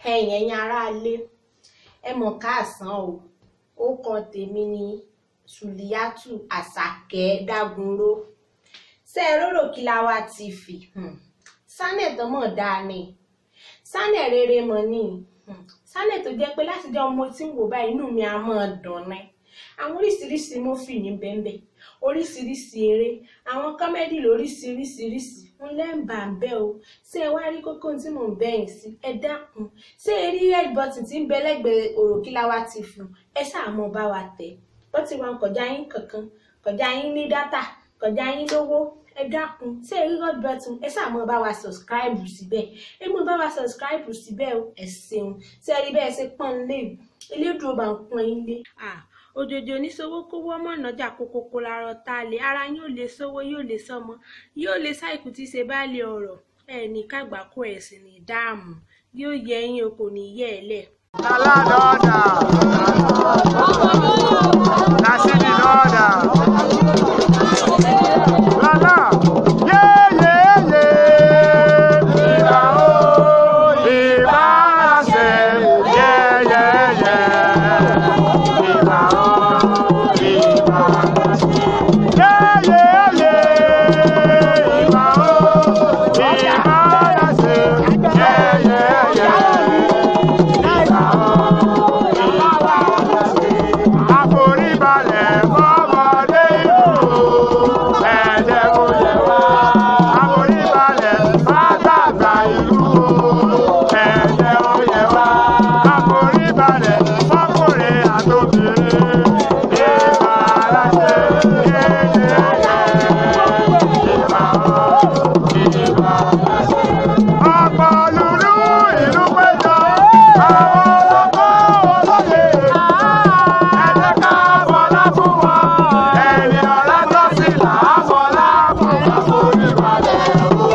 ẹ̀yin ẹ̀yin aráalé ẹ mọ̀ káàsán o ó kọ tèmi ní sùlíyàtù àṣàkẹ́ dágunró ṣe é rórò kí la wá ti fì sánẹ̀ tó mọ̀ dáa ni sánẹ̀ rere mọ̀ ni sánẹ̀ tó jẹ́ pé láti jẹ́ ọmọ tí ń wò báyìí inú mi á mọ̀ dùn ni àwọn oríṣiríṣi mọ́fì ní bẹ́ẹ̀ oríṣiríṣi eré àwọn kọ́mẹ́dì lóríṣiríṣiríṣi ń lẹ́ǹbà ń bẹ́ o ṣé ẹ wá rí kókó tí mò ń bẹ̀yìn sí ẹ dákun ṣé ẹ rí red button tí ń bẹ lẹ́gbẹ̀ẹ́ òròkìláwá ti fún ẹ ṣáà mọ bá wa tẹ̀ bó ti wà kọjá yín kankan kọjá yín ní dátà kọjá yín lówó ẹ dákun ṣé ẹ rí red button ẹ ṣáà mọ bá wa subscribe síbẹ̀ ẹ mọ bá wa subscribe síbẹ̀ o ẹ ṣeun ṣé ẹ rí bẹ́ẹ̀ ṣe pọ́n lé elédùn ọba ń pọ́n yín lé òjòjò oníṣòwò kówó ọmọ ìnájà kókókó larọ tá a lè ara yóò lè sówó yóò lè sọmọ yóò lè ṣàìkú tí ṣe bá lè ọ̀rọ̀ ẹ ní kàgbákò ẹ̀sìn ní dáàmú yóò yẹ ẹ̀yin o kò ní yẹ ẹ lẹ. Aladona. Nasidi Loda. Lala. Yeah, yeah, yeah. Iba o, Iba se. Yeah, yeah, yeah. Iba o, Iba se. Yeah, yeah, yeah. Iba o, Iba se. Yeah, yeah, yeah. Àforíbalẹ̀ fọ́mọdé ìlú ẹ̀jẹ̀ kò yẹ wá. Àforíbalẹ̀ fàgbàgbà ìlú ẹ̀jẹ̀ kò yẹ wá. Àforíbalẹ̀ fọ́kùnrin àtòbìnrin ìbá aláṣẹ yéyé ìbá ìbá aláṣẹ. Ọ̀pọ̀ lùlú ìlú péjọ àwọn ọlọ́gbọ́n olóye. Ẹ jẹ́ ká bọ́lá fún wọn. Ẹni ọ̀la tó sì là á bọ́lá fún wọn. Àforíbalẹ̀ o.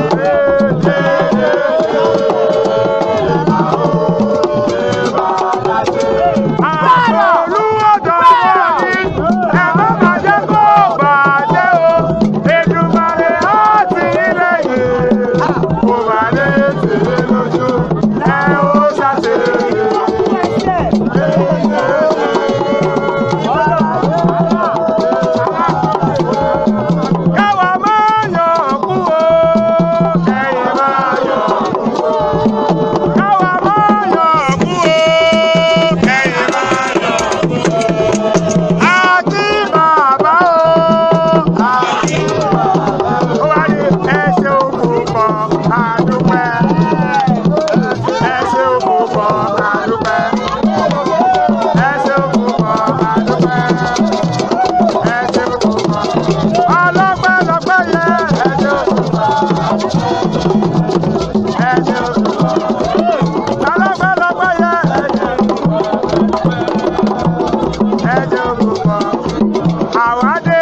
Àrò olúwọ̀dọ̀ wọ̀nyí, ẹ má bàjẹ́ kó bàjẹ́ o. Èdùmàrè á tì í lẹ́yìn. Kò má lè tì í lójú. Ẹ ó ṣàṣeyọrí. Káwa máa yọ̀ kú o. Ẹ̀yin máa yọ̀ kú o. Káwa máa yọ̀ kú o. Ẹ̀yin máa yọ̀ kú o. Àti bàbá o. Àti bàbá o. Ó wá ní ẹsẹ̀ òkú pọ̀ àdúpẹ́. Ẹsẹ̀ òkú pọ̀ àdúpẹ́. Ẹsẹ̀ òkú pọ̀ àdúpẹ́. Ẹsẹ̀ òkú pọ̀. Ọlọ́pẹ́ lọ́pẹ́ yẹ ẹsẹ̀ òkú pọ̀. Ẹsẹ̀ òkú pọ̀. Ọlọ́pẹ́ lọ́pẹ́ yẹ ẹsẹ̀ òkú pọ̀. Ẹsẹ̀ òkú pọ̀. Àwa dé.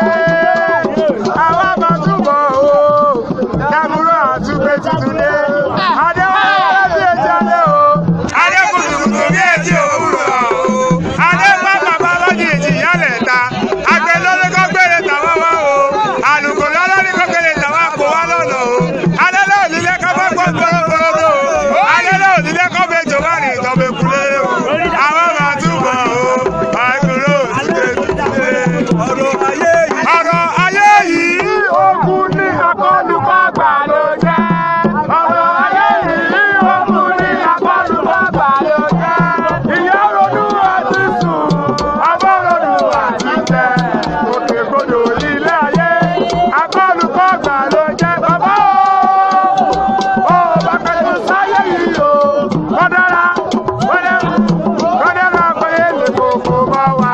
Àwa máa túbọ̀ o. Dàbúrò àtúgbé tuntun dé. Adéwálé bí etí alẹ́ o. Adé kùtùkùtù bí etí òwúrọ̀ o. Adé pápá lọ́jì ìjì yálẹ̀ ta. Àgbẹ̀ lórí kọ́ gbére tàwa wá o. Àlùkò lọ́lọ́rí kọ́ gbére tàwa kó wá lọ́nà o. Adé náà nílé kọ́ bá gbọ́ gbọ́dọ̀gbọ́dọ̀ o. Adé náà nílé kọ́ bẹ jọ wá ní ìtọ́bẹ̀ kulé o. Àwọn máa túbọ̀ o. Àìkúrò òtútù ọ̀rọ̀ ayé yìí. ọ̀rọ̀ ayé yìí ogun ní akọlùkọgbà ló jẹ́. ọ̀rọ̀ ayé yìí ogun ní akọlùkọgbà ló jẹ́. ìyá ronú àti sùn ọmọ ronú àti tẹ̀. òkè gbọdọ̀ ilé ayé akọlùkọgbà ló jẹ́. bàbá o ò bá pẹ̀lú sáyé yìí o. wọ́n dára wọ́n dára wọ́n dára pé lè kókó bá wa.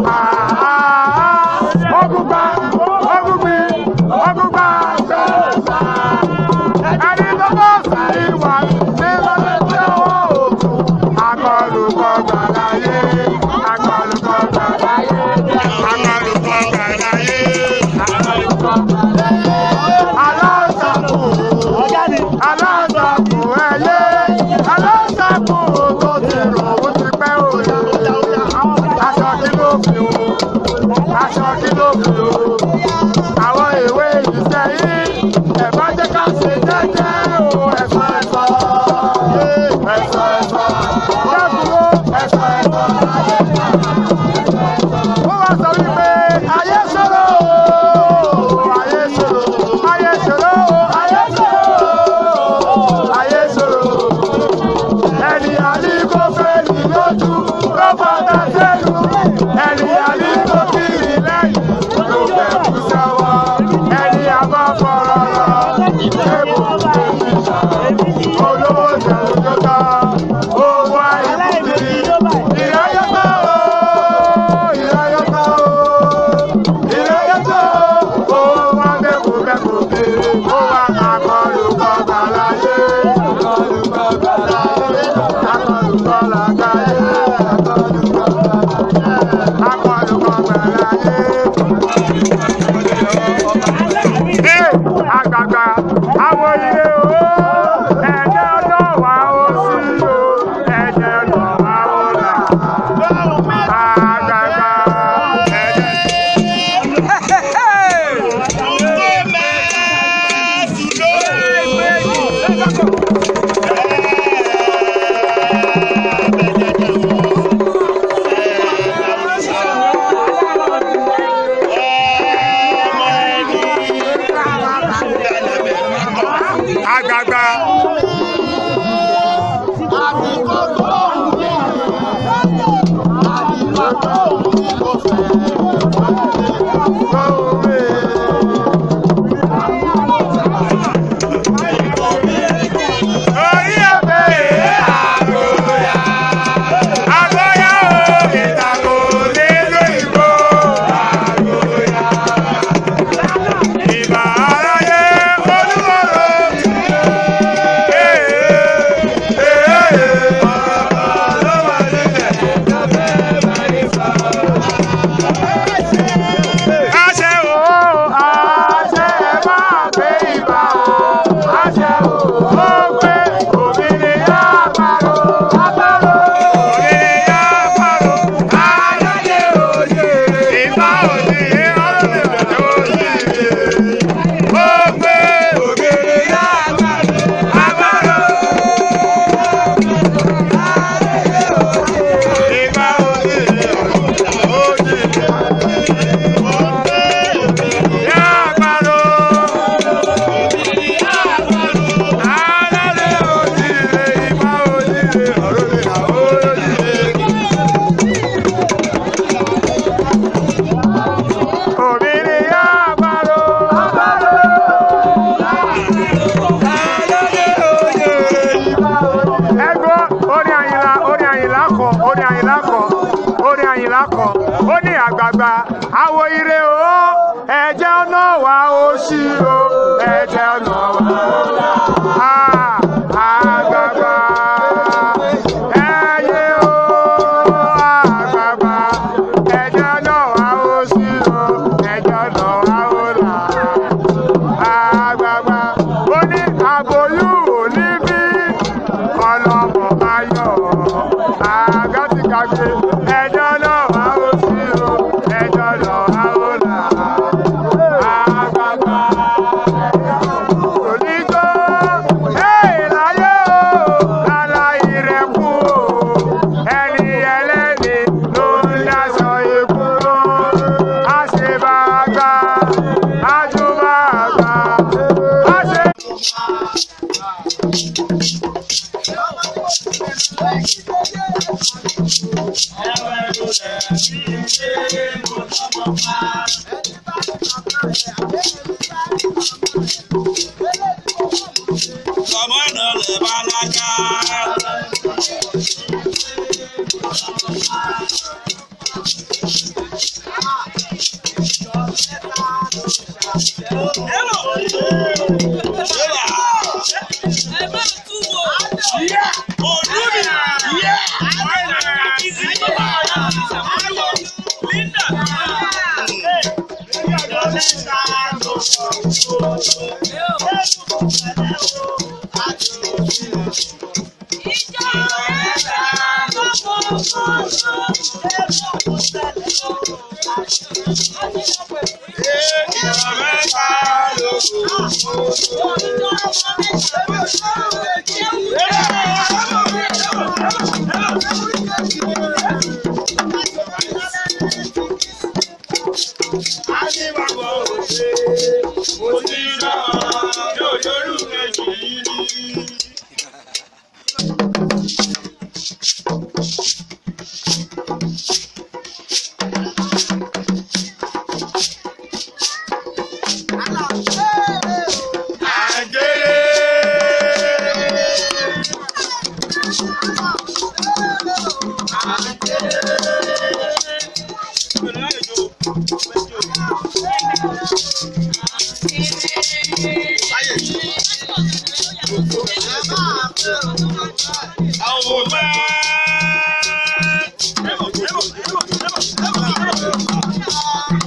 Ogugba, ogugbi, ogugba, gbẹ̀sà. Ẹni tó bá sàrí wà ní lọ́dẹ tí ó wọ̀ òkú. Akọlùkọ gbàláyé, akọlùkọ gbàláyé, akọlùkọ gbàláyé, akọlùkọ gbàláyé. Aláǹtakùn, aláǹtakùn ẹyẹ, aláǹtakùn tó ti rò ó ti pẹ́ òye. Aṣọ kí ló fi wò? aṣọ kí ló fi o. Àwọn ìwé ìsẹ́yìn ẹ̀fọ́ jẹ́ ká ṣe jẹ́jẹ́ o ẹ̀fọ́ ẹ̀fọ́. Ẹ̀fọ́ ẹ̀fọ́. o ẹ̀jẹ̀ ọ̀dọ́ wa ó sí o ẹ̀jẹ̀ ọ̀dọ́ wa ó là àgbàgbà ẹ̀jẹ̀. àgbàgbà orí ọbẹ̀ àgọ́yà àgọ́yà o ìtàkùn nílùú ìgbò àgọ́yà ìbà aráyé olúmọ̀rọ̀. Àṣẹ o, àṣẹ máa gbé ìbà o. Àṣẹ o, ó gbé òmìnira àparò. Àparò. Òmìnira àparò. Ayáyé òye. Ìbá òsì ọlọ́run òye. Ó gbé òmìnira àparò. Àparò. Ìbá òsì òye. ó ní àgbààgbà àwo ire o ẹ̀jẹ̀ ọ̀nà wa ó ṣí o ẹ̀jẹ̀ ọ̀nà wa ó là á àgbààgbà ẹ̀yẹ o àgbààgbà ẹ̀jẹ̀ ọ̀nà wa ó ṣí o ẹ̀jẹ̀ ọ̀nà wa ó là á àgbààgbà ó ní àbòyú ò ní bí ọlọ́mọ máa yọ̀ àgàtìkàgbé ẹjọ́ náà wá ó sí o ẹjọ́ náà wá ó là àgbàgbà onígbó ẹ̀ láyé o lálá ìrẹ́kù o ẹni ẹlẹ́ni ló ń dáṣọ ikú lọ àṣebàgbà àjùbàgbà àṣe. Kọ̀mọ́nà lè balaga.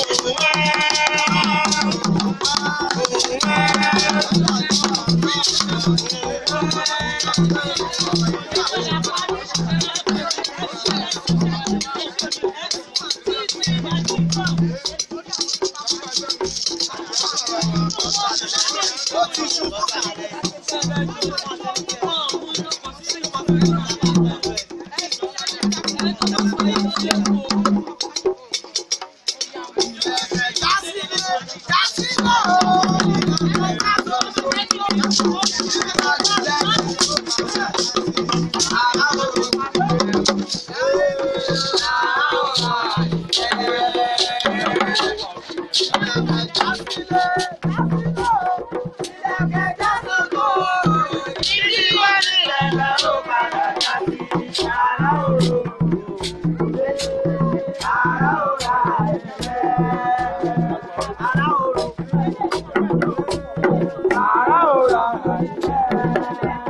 Thank Ara ora,